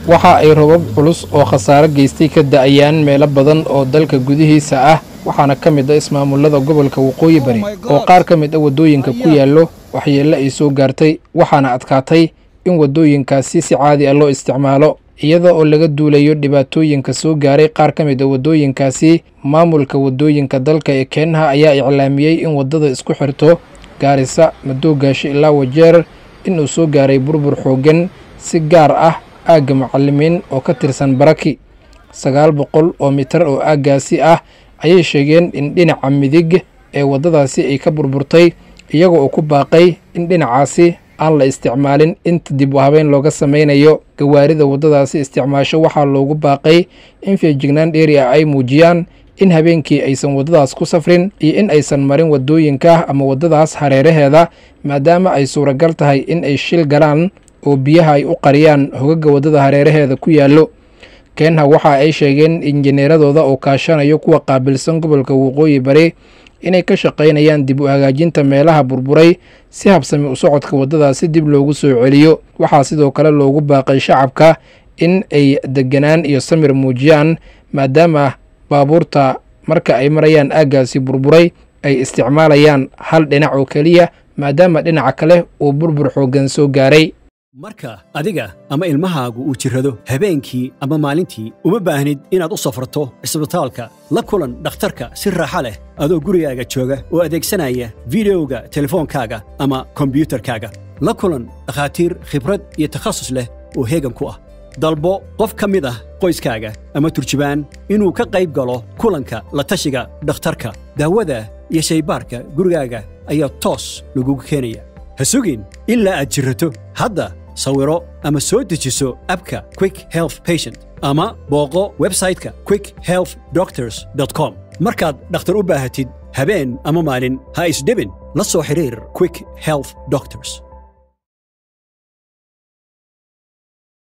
waxa ay robab culus oo khasaare geystay ka da'ayaan meelo badan oo dalka gudihiisa ah waxaana ka mid a ismaamullada gobolka waqooyi bari oo qaar ka mid a waddooyinka ku yaallo waxyeelle ay soo gaartay waxaana adkaatay in waddooyinkaasi si caadi ah loo isticmaalo iyada oo laga duulayo dhibaatooyinka soo gaaray qaar ka mid a waddooyinkaasi maamulka waddooyinka dalka ee keenaha ayaa iclaamiyey in waddada isku xirto gaarisa madoogaasho ilaa wajeer inuu soo gaaray burbur xooggan si gaar ah aagga macallimiin oo ka tirsan baraki sagaal boqol oo mitar oo aaggaasi ah ayay sheegeen in dhinaca midig ee waddadaasi ay ka burburtay iyaga oo ku baaqay in dhinacaasi aan la isticmaalin inta dib u habeyn looga samaynayo gawaarida waddadaasi isticmaasho waxaa loogu baaqay in feejignaan dheeri ah ay muujiyaan in habeenkii aysan waddadaas ku safrin iyo in aysan marin waddooyinka ama waddadaas hareeraheeda maadaama ay suuragal tahay in ay shil galaan oo biyaha ay u qariyaan hogagga waddada hareeraheeda ku yaallo keenha waxa ay sheegeen injineeradooda oo kaashanayo kuwa qaabilsan gobolka waqooyi bari inay ka shaqaynayaan dib u hagaajinta meelaha burburay si habsami u socodka waddadaasi dib loogu soo celiyo waxaa sidoo kale loogu baaqay shacabka in ay deganaan iyo samir muujiyaan maadaama baabuurta marka ay marayaan aaggaasi burburay ay isticmaalayaan hal dhinac oo keliya maadaama dhinaca kale uu burbur xooggan soo gaaray marka adiga ama ilmahaagu uu jirrado habeenkii ama maalintii uma baahnid inaad u safrato cisbitaalka la kulan dhakhtarka si raaxa leh adoo gurigaaga jooga oo adeegsanaya videoga telefoonkaaga ama kombiyuutarkaaga la kulan dhakhaatiir khibrad iyo takhasus leh oo heegan ku ah dalbo qof ka mid ah qoyskaaga ama turjubaan inuu ka qayb galo kulanka la tashiga dhakhtarka daawada iyo shaybaarka gurigaaga ayaa toos lagugu keenaya ha sugin ilaa aad jirrato hadda sawiro ama soo dejiso abka quick health patient ama booqo websayte-ka quick health doctors com markaad dhakhtar u baahatid habeen ama maalin ha isdhibin la soo xidhiir quick health doctors